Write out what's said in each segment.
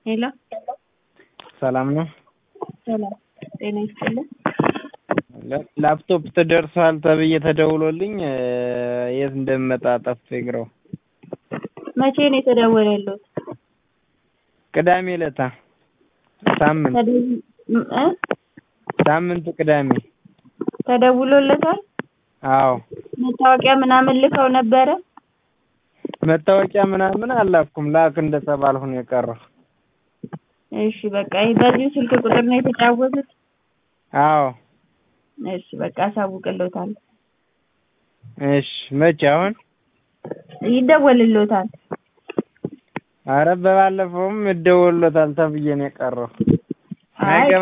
ሄሎ ሰላም ነው? ሰላም ጤና ይስጥልኝ። ላፕቶፕ ተደርሷል ተብዬ ተደውሎልኝ የት እንደምመጣ ጠፍቶኝ ግራው። መቼ ነው የተደወለልዎት? ቅዳሜ ዕለታ ሳምንት ተደው- እ ሳምንቱ ቅዳሜ። ተደውሎለታል? አዎ መታወቂያ ምናምን ልከው ነበረ? መታወቂያ ምናምን አላኩም ላክ እንደተባልሁ ነው የቀረው። እሺ በቃ ይህ በዚሁ ስልክ ቁጥር ነው የተጫወቱት? አዎ እሺ በቃ አሳውቅልዎታለሁ። እሺ መቼ አሁን? ይደወልልዎታል። አረ በባለፈውም ይደወልሎታል ተብዬ ነው የቀረው። አይ ማይገባ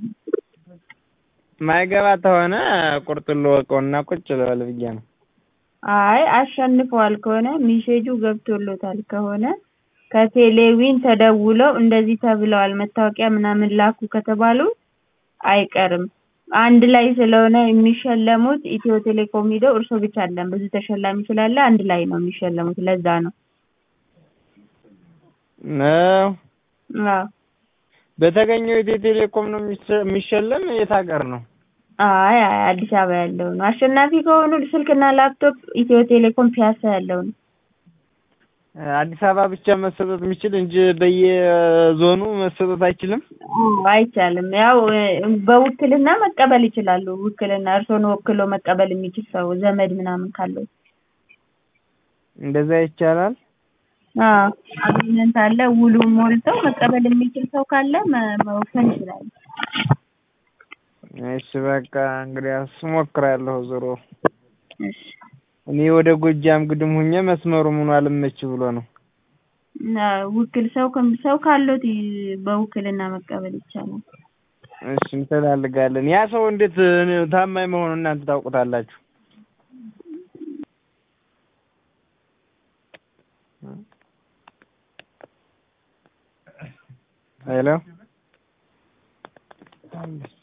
ማይገባ ተሆነ ቁርጡን ልወቀውና ቁጭ ልበል ብዬ ነው። አይ አሸንፈዋል ከሆነ ሚሴጁ ገብቶሎታል ከሆነ ከቴሌዊን ተደውለው እንደዚህ ተብለዋል መታወቂያ ምናምን ላኩ ከተባሉ አይቀርም። አንድ ላይ ስለሆነ የሚሸለሙት ኢትዮ ቴሌኮም ሂደው እርስዎ ብቻ አይደለም ብዙ ተሸላሚ ስላለ አንድ ላይ ነው የሚሸለሙት ለዛ ነው። ነው አዎ በተገኘው ኢትዮ ቴሌኮም ነው የሚሸ- የሚሸለም የት ሀገር ነው? አይ አይ አዲስ አበባ ያለው ነው። አሸናፊ ከሆኑ ስልክና ላፕቶፕ ኢትዮ ቴሌኮም ፒያሳ ያለው ነው። አዲስ አበባ ብቻ መሰጠት የሚችል እንጂ በየዞኑ መሰጠት አይችልም? አዎ አይቻልም። ያው እ በውክልና መቀበል ይችላሉ። ውክልና እርስዎን ወክሎ መቀበል የሚችል ሰው ዘመድ ምናምን ካለው እንደዛ ይቻላል? አዎ አግሪመንት አለ ውሉን ሞልተው መቀበል የሚችል ሰው ካለ መ- መወሰን ይችላሉ። እሺ በቃ እንግዲያስ እሞክራለሁ ዞሮ እሺ እኔ ወደ ጎጃም ግድም ሁኜ መስመሩ ምኑ አልመች ብሎ ነው። እና ውክል ሰው ከም- ሰው ካሎት ይ- በውክልና መቀበል ይቻላል። እሺ እንፈላልጋለን። ያ ሰው እንዴት እ ታማኝ መሆኑን እናንተ ታውቁታላችሁ? ሄሎ